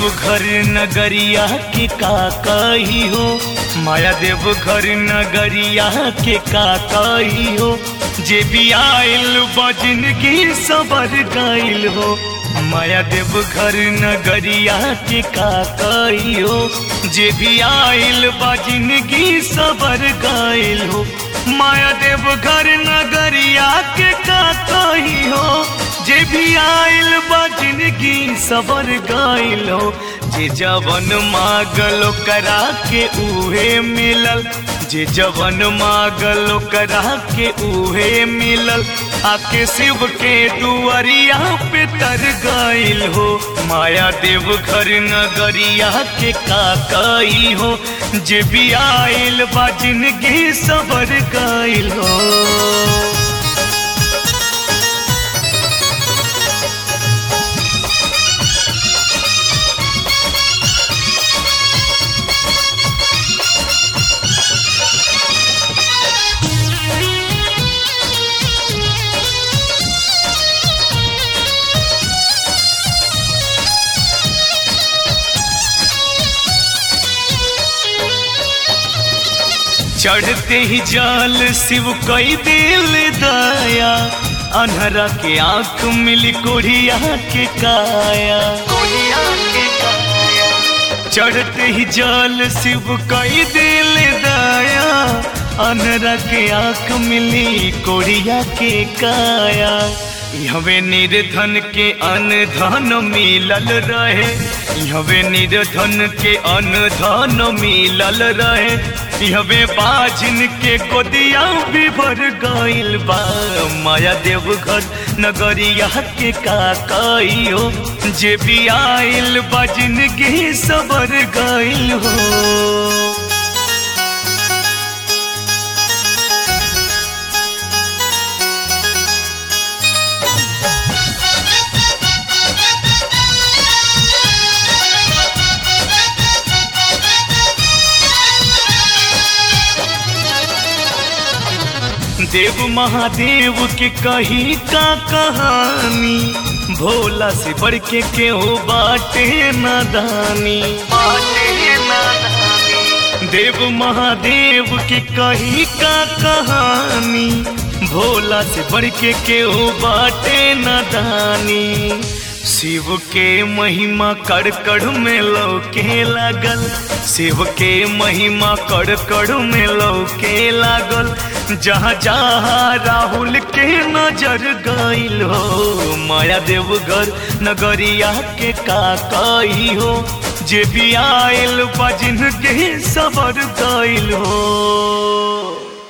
घर नगरिया के का कही हो माया देव घर नगरिया के का कही हो जे भी आयल बजन की सबर गइल हो माया देव घर नगरिया के का कही हो जे भी आयल बजन की सबर गइल हो माया देव घर नगरिया के का कही हो जे भी आयल बा जिंदगी सबर गइल हो जे जवन मागल करा के उहे मिलल जे जवन मागल करा के उहे मिलल आके शिव के दुआरिया पे तर गइल हो माया देव घर नगरिया के का कई हो जे भी आयल बा जिंदगी सबर गइल हो चढ़ते ही जाल शिव कई दिल दया अनहरा के आंख मिली कोढ़िया के काया चढ़ते ही जाल शिव कई दिल दया अनहरा के आंख मिली कोढ़िया के काया हवे निर्धन के अनधन मिलल रहे हवे निर्धन के अनधन मिलल रहे हवे बाजिन के गोदिया भी भर गइल बा माया देव घर नगरिया के का कई हो जे भी आइल बा जिंदगी सबर गइल हो देव महादेव के कही का कहानी भोला से बढ़ के केहू बाटे नादानी देव महादेव के कही का कहानी भोला से बढ़ के केहू बाटे नादानी शिव के महिमा कड़ कड़ में लौके लागल शिव के महिमा कड़ कड़ में लौके लागल जहाँ जहाँ राहुल के नजर गइल हो माया देव घर नगरिया के का कई हो जे भी आयल बजिन के सबर गइल हो